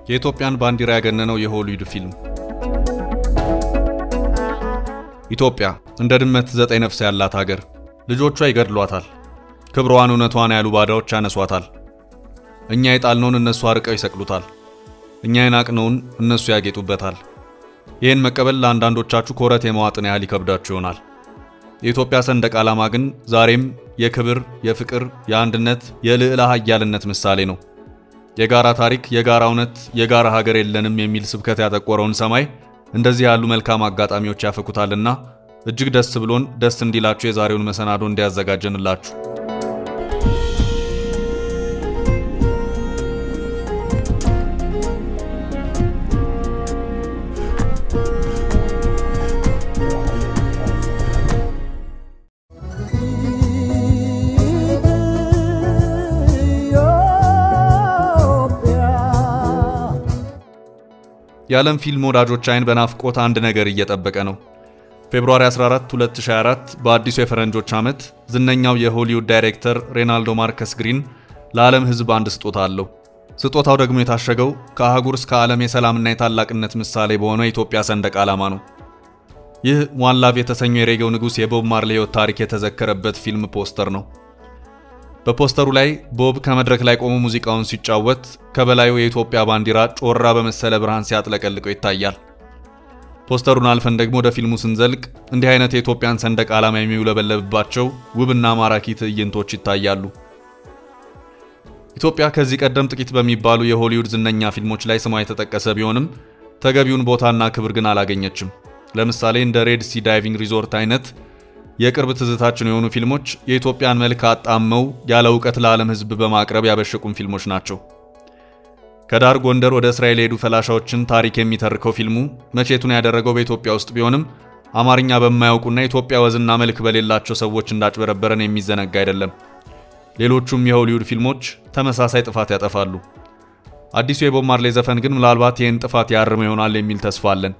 የኢትዮጵያን ባንዲራ ያገነነው የሆሊውድ ፊልም። ኢትዮጵያ እንደ ድመት ዘጠኝ ነፍስ ያላት ሀገር፣ ልጆቿ ይገድሏታል። ክብሯን እውነቷን ያሉ ባዳዎች ያነሷታል። እኛ የጣልነውን እነሱ አርቀው ይሰቅሉታል። እኛ የናቅነውን እነሱ ያጌጡበታል። ይህን መቀበል ለአንዳንዶቻችሁ ኮረት የመዋጥን ያህል ይከብዳችሁ ይሆናል። የኢትዮጵያ ሰንደቅ ዓላማ ግን ዛሬም የክብር፣ የፍቅር፣ የአንድነት፣ የልዕለ ኃያልነት ምሳሌ ነው። የጋራ ታሪክ፣ የጋራ እውነት፣ የጋራ ሀገር የለንም የሚል ስብከት ያጠቆረውን ሰማይ እንደዚህ ያሉ መልካም አጋጣሚዎች ያፈኩታልና እጅግ ደስ ብሎን ደስ እንዲላችሁ የዛሬውን መሰናዶ እንዲያዘጋጀንላችሁ የዓለም ፊልም ወዳጆች አይን በናፍቆት አንድ ነገር እየጠበቀ ነው። ፌብሩዋሪ 14 2024 በአዲሱ የፈረንጆች ዓመት ዝነኛው የሆሊውድ ዳይሬክተር ሬናልዶ ማርከስ ግሪን ለዓለም ሕዝብ አንድ ስጦታ አለው። ስጦታው ደግሞ የታሸገው ከአህጉር እስከ ዓለም የሰላምና የታላቅነት ምሳሌ በሆነው የኢትዮጵያ ሰንደቅ ዓላማ ነው። ይህ ዋን ላቭ የተሰኘው የሬጌው ንጉሥ የቦብ ማርሌ ሕይወት ታሪክ የተዘከረበት ፊልም ፖስተር ነው። በፖስተሩ ላይ ቦብ ከመድረክ ላይ ቆሞ ሙዚቃውን ሲጫወት ከበላዩ የኢትዮጵያ ባንዲራ ጮራ በመሰለ ብርሃን ሲያጥለቀልቀው ይታያል። ፖስተሩን አልፈን ደግሞ ወደ ፊልሙ ስንዘልቅ እንዲህ አይነት የኢትዮጵያን ሰንደቅ ዓላማ የሚውለበለብባቸው ውብና ማራኪ ትዕይንቶች ይታያሉ። ኢትዮጵያ ከዚህ ቀደም ጥቂት በሚባሉ የሆሊውድ ዝነኛ ፊልሞች ላይ ስሟ የተጠቀሰ ቢሆንም ተገቢውን ቦታና ክብር ግን አላገኘችም። ለምሳሌ እንደ ሬድ ሲ ዳይቪንግ ሪዞርት አይነት የቅርብ ትዝታችን የሆኑ ፊልሞች የኢትዮጵያን መልክ አጣመው ያለ እውቀት ለዓለም ሕዝብ በማቅረብ ያበሸቁም ፊልሞች ናቸው። ከዳር ጎንደር ወደ እስራኤል የሄዱ ፈላሻዎችን ታሪክ የሚተርከው ፊልሙ መቼቱን ያደረገው በኢትዮጵያ ውስጥ ቢሆንም አማርኛ በማያውቁና የኢትዮጵያ ወዝና መልክ በሌላቸው ሰዎች እንዳጭበረበረን የሚዘነጋ አይደለም። ሌሎቹም የሆሊውድ ፊልሞች ተመሳሳይ ጥፋት ያጠፋሉ። አዲሱ የቦብ ማርሌ ዘፈን ግን ምናልባት ይህን ጥፋት ያርም ይሆናል የሚል ተስፋ አለን።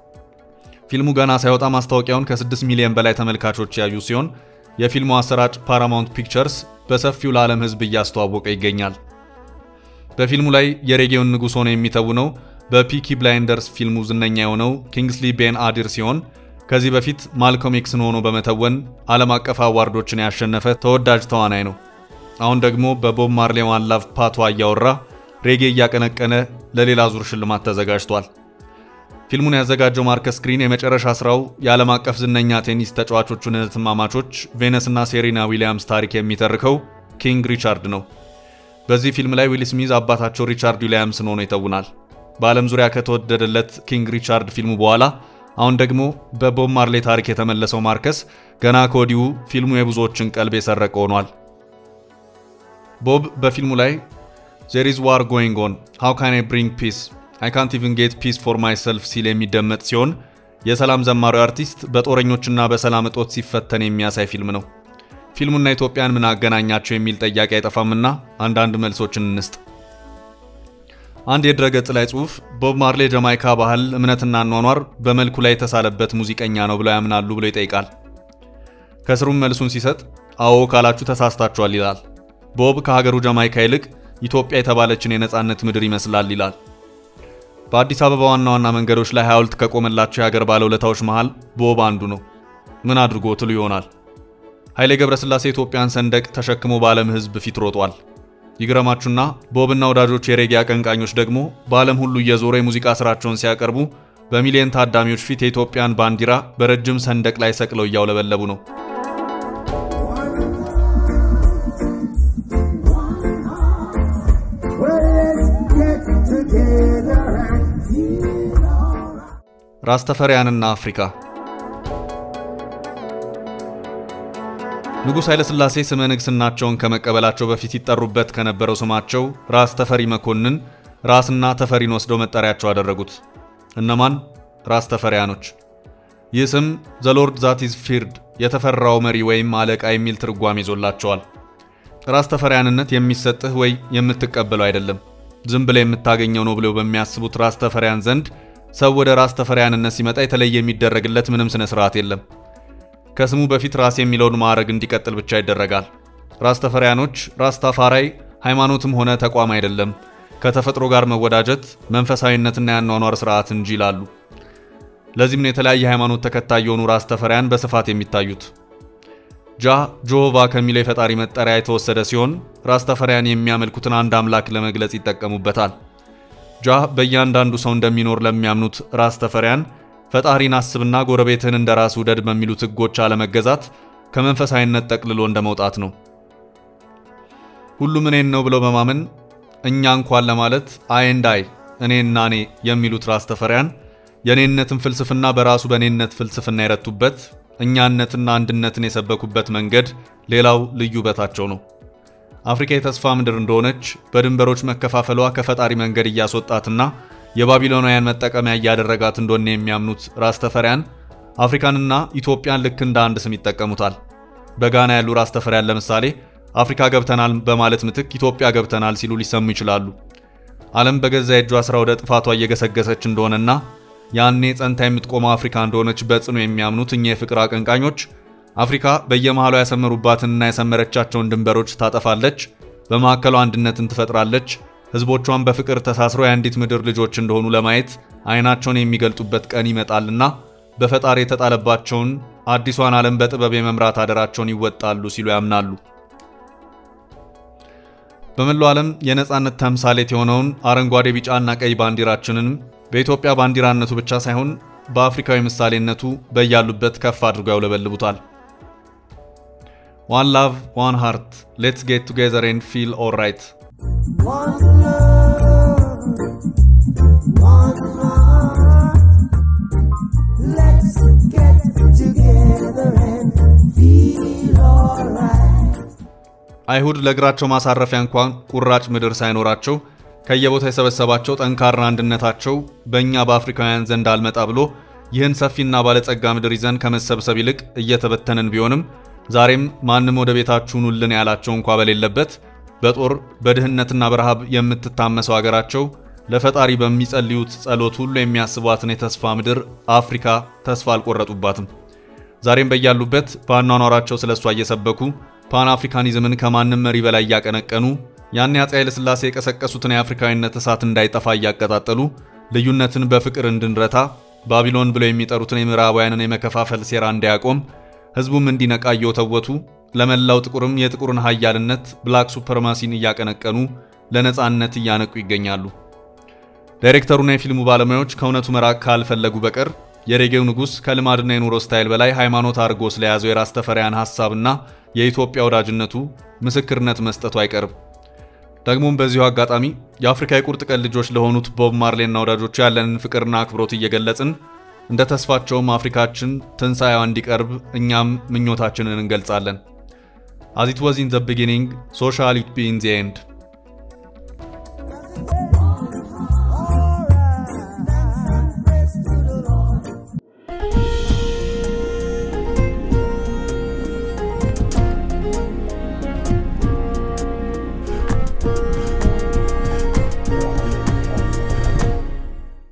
ፊልሙ ገና ሳይወጣ ማስታወቂያውን ከ6 ሚሊዮን በላይ ተመልካቾች ያዩ ሲሆን የፊልሙ አሰራጭ ፓራማውንት ፒክቸርስ በሰፊው ለዓለም ሕዝብ እያስተዋወቀ ይገኛል። በፊልሙ ላይ የሬጌውን ንጉሥ ሆኖ የሚተውነው በፒኪ ብላይንደርስ ፊልሙ ዝነኛ የሆነው ኪንግስሊ ቤን አዲር ሲሆን ከዚህ በፊት ማልኮም ኤክስን ሆኖ በመተወን ዓለም አቀፍ አዋርዶችን ያሸነፈ ተወዳጅ ተዋናይ ነው። አሁን ደግሞ በቦብ ማርሌ ዋን ላቭ ፓቷ እያወራ ሬጌ እያቀነቀነ ለሌላ ዙር ሽልማት ተዘጋጅቷል። ፊልሙን ያዘጋጀው ማርከስ ግሪን የመጨረሻ ስራው የዓለም አቀፍ ዝነኛ ቴኒስ ተጫዋቾቹን እህትማማቾች ቬነስና ሴሪና ዊሊያምስ ታሪክ የሚተርከው ኪንግ ሪቻርድ ነው። በዚህ ፊልም ላይ ዊል ስሚዝ አባታቸው ሪቻርድ ዊሊያምስን ሆኖ ይተውናል። በዓለም ዙሪያ ከተወደደለት ኪንግ ሪቻርድ ፊልሙ በኋላ አሁን ደግሞ በቦብ ማርሌ ታሪክ የተመለሰው ማርከስ ገና ከወዲሁ ፊልሙ የብዙዎችን ቀልብ የሰረቀ ሆኗል። ቦብ በፊልሙ ላይ ዜር ኢዝ ዋር ጎይንግ ኦን ሃው ካን አይ ብሪንግ ፒስ አይ ካንት ኢቭን ጌት ፒስ ፎር ማይሰልፍ ሲል የሚደመጥ ሲሆን የሰላም ዘማሪው አርቲስት በጦረኞችና በሰላም እጦት ሲፈተን የሚያሳይ ፊልም ነው። ፊልሙና ኢትዮጵያን ምን አገናኛቸው የሚል ጥያቄ አይጠፋምና አንዳንድ መልሶችን እንስጥ። አንድ የድረገጽ ላይ ጽሑፍ ቦብ ማርሌ ጀማይካ ባህል፣ እምነትና አኗኗር በመልኩ ላይ የተሳለበት ሙዚቀኛ ነው ብለው ያምናሉ ብሎ ይጠይቃል። ከስሩም መልሱን ሲሰጥ አዎ ካላችሁ ተሳስታችኋል ይላል። ቦብ ከሀገሩ ጀማይካ ይልቅ ኢትዮጵያ የተባለችን የነፃነት ምድር ይመስላል ይላል። በአዲስ አበባ ዋና ዋና መንገዶች ላይ ሐውልት ከቆመላቸው የሀገር ባለውለታዎች መሃል ቦብ አንዱ ነው። ምን አድርጎ ትሉ ይሆናል። ኃይሌ ገብረስላሴ ኢትዮጵያን ሰንደቅ ተሸክሞ በዓለም ሕዝብ ፊት ሮጧል። ይግረማችሁና ቦብና ወዳጆች የሬጌ አቀንቃኞች ደግሞ በዓለም ሁሉ እየዞረ የሙዚቃ ስራቸውን ሲያቀርቡ በሚሊዮን ታዳሚዎች ፊት የኢትዮጵያን ባንዲራ በረጅም ሰንደቅ ላይ ሰቅለው እያውለበለቡ ነው። ራስተፈሪያንና አፍሪካ ንጉሥ ኃይለሥላሴ ስመ ንግሥናቸውን ከመቀበላቸው በፊት ይጠሩበት ከነበረው ስማቸው ራስ ተፈሪ መኮንን ራስና ተፈሪን ወስደው መጠሪያቸው አደረጉት። እነማን? ራስ ተፈሪያኖች። ይህ ስም ዘሎርድ ዛት ኢዝ ፊርድ የተፈራው መሪ ወይም አለቃ የሚል ትርጓሜ ይዞላቸዋል። ራስ ተፈሪያንነት የሚሰጥህ ወይ የምትቀበለው አይደለም፣ ዝም ብለህ የምታገኘው ነው ብለው በሚያስቡት ራስ ተፈሪያን ዘንድ ሰው ወደ ራስ ተፈሪያንነት ሲመጣ የተለየ የሚደረግለት ምንም ስነ ስርዓት የለም። ከስሙ በፊት ራስ የሚለውን ማዕረግ እንዲቀጥል ብቻ ይደረጋል። ራስ ተፈሪያኖች ራስ ታፋራይ ሃይማኖትም ሆነ ተቋም አይደለም፣ ከተፈጥሮ ጋር መወዳጀት መንፈሳዊነትና የአኗኗር ስርዓት እንጂ ይላሉ። ለዚህም ነው የተለያየ ሃይማኖት ተከታይ የሆኑ ራስ ተፈሪያን በስፋት የሚታዩት። ጃ ጆሆቫ ከሚለው የፈጣሪ መጠሪያ የተወሰደ ሲሆን ራስ ተፈሪያን የሚያመልኩትን አንድ አምላክ ለመግለጽ ይጠቀሙበታል። ጃ በእያንዳንዱ ሰው እንደሚኖር ለሚያምኑት ራስ ተፈሪያን ፈጣሪን አስብና ጎረቤትህን እንደ ራስ ውደድ በሚሉት ሕጎች አለመገዛት ከመንፈሳዊነት ጠቅልሎ እንደ መውጣት ነው። ሁሉም እኔን ነው ብለው በማመን እኛ እንኳን ለማለት አይ እንድ አይ እኔና እኔ የሚሉት ራስ ተፈሪያን የእኔነትን ፍልስፍና በራሱ በእኔነት ፍልስፍና የረቱበት እኛነትና አንድነትን የሰበኩበት መንገድ ሌላው ልዩ ውበታቸው ነው። አፍሪካ የተስፋ ምድር እንደሆነች በድንበሮች መከፋፈሏ ከፈጣሪ መንገድ እያስወጣትና የባቢሎናውያን መጠቀሚያ እያደረጋት እንደሆነ የሚያምኑት ራስ ተፈሪያን አፍሪካንና ኢትዮጵያን ልክ እንደ አንድ ስም ይጠቀሙታል። በጋና ያሉ ራስ ተፈሪያን ለምሳሌ አፍሪካ ገብተናል በማለት ምትክ ኢትዮጵያ ገብተናል ሲሉ ሊሰሙ ይችላሉ። ዓለም በገዛ የእጇ ሥራ ወደ ጥፋቷ እየገሰገሰች እንደሆነና ያኔ ጸንታ የምትቆመው አፍሪካ እንደሆነች በጽኑ የሚያምኑት እኛ የፍቅር አቀንቃኞች አፍሪካ በየመሃሏ ያሰመሩባትንና ያሰመረቻቸውን ድንበሮች ታጠፋለች፣ በማዕከሏ አንድነትን ትፈጥራለች፣ ሕዝቦቿን በፍቅር ተሳስረው የአንዲት ምድር ልጆች እንደሆኑ ለማየት ዓይናቸውን የሚገልጡበት ቀን ይመጣልና በፈጣሪ የተጣለባቸውን አዲሷን ዓለም በጥበብ የመምራት አደራቸውን ይወጣሉ ሲሉ ያምናሉ። በመላው ዓለም የነጻነት ተምሳሌት የሆነውን አረንጓዴ፣ ቢጫና ቀይ ባንዲራችንንም በኢትዮጵያ ባንዲራነቱ ብቻ ሳይሆን በአፍሪካዊ ምሳሌነቱ በያሉበት ከፍ አድርገው ያውለበልቡታል። ዋን ላቭ ዋን ሃርት ሌትስ ጌት ቱጌዘር ኤንድ ፊል ኦልራይት። አይሁድ ለእግራቸው ማሳረፊያ እንኳን ቁራጭ ምድር ሳይኖራቸው ከየቦታ የሰበሰባቸው ጠንካራ አንድነታቸው በእኛ በአፍሪካውያን ዘንድ አልመጣ ብሎ ይህን ሰፊና ባለጸጋ ምድር ይዘን ከመሰብሰብ ይልቅ እየተበተንን ቢሆንም ዛሬም ማንም ወደ ቤታችሁ ኑልን ያላቸው እንኳ በሌለበት በጦር በድህነትና በረሃብ የምትታመሰው አገራቸው ለፈጣሪ በሚጸልዩት ጸሎት ሁሉ የሚያስቧትን የተስፋ ምድር አፍሪካ ተስፋ አልቆረጡባትም። ዛሬም በያሉበት በአኗኗራቸው ስለ እሷ እየሰበኩ ፓን አፍሪካኒዝምን ከማንም መሪ በላይ እያቀነቀኑ ያን አፄ ኃይለ ሥላሴ የቀሰቀሱትን የአፍሪካዊነት እሳት እንዳይጠፋ እያቀጣጠሉ ልዩነትን በፍቅር እንድንረታ ባቢሎን ብለው የሚጠሩትን የምዕራባውያንን የመከፋፈል ሴራ እንዳያቆም ሕዝቡም እንዲነቃ እየወተወቱ ለመላው ጥቁርም የጥቁርን ሀያልነት ብላክ ሱፐርማሲን እያቀነቀኑ ለነፃነት እያነቁ ይገኛሉ። ዳይሬክተሩና የፊልሙ ባለሙያዎች ከእውነቱ መራቅ ካልፈለጉ በቀር የሬጌው ንጉሥ ከልማድና የኑሮ ስታይል በላይ ሃይማኖት አድርጎ ስለያዘው የራስ ተፈሪያን ሐሳብና የኢትዮጵያ ወዳጅነቱ ምስክርነት መስጠቱ አይቀርም። ደግሞም በዚሁ አጋጣሚ የአፍሪካ የቁርጥ ቀን ልጆች ለሆኑት ቦብ ማርሌና ወዳጆቹ ያለንን ፍቅርና አክብሮት እየገለጽን እንደ ተስፋቸውም አፍሪካችን ትንሣኤዋ እንዲቀርብ እኛም ምኞታችንን እንገልጻለን። አዝ ኢት ዋዝ ኢን ዘ ቢጊኒንግ ሶ ሻል ኢት ቢ ኢን ዘ ኤንድ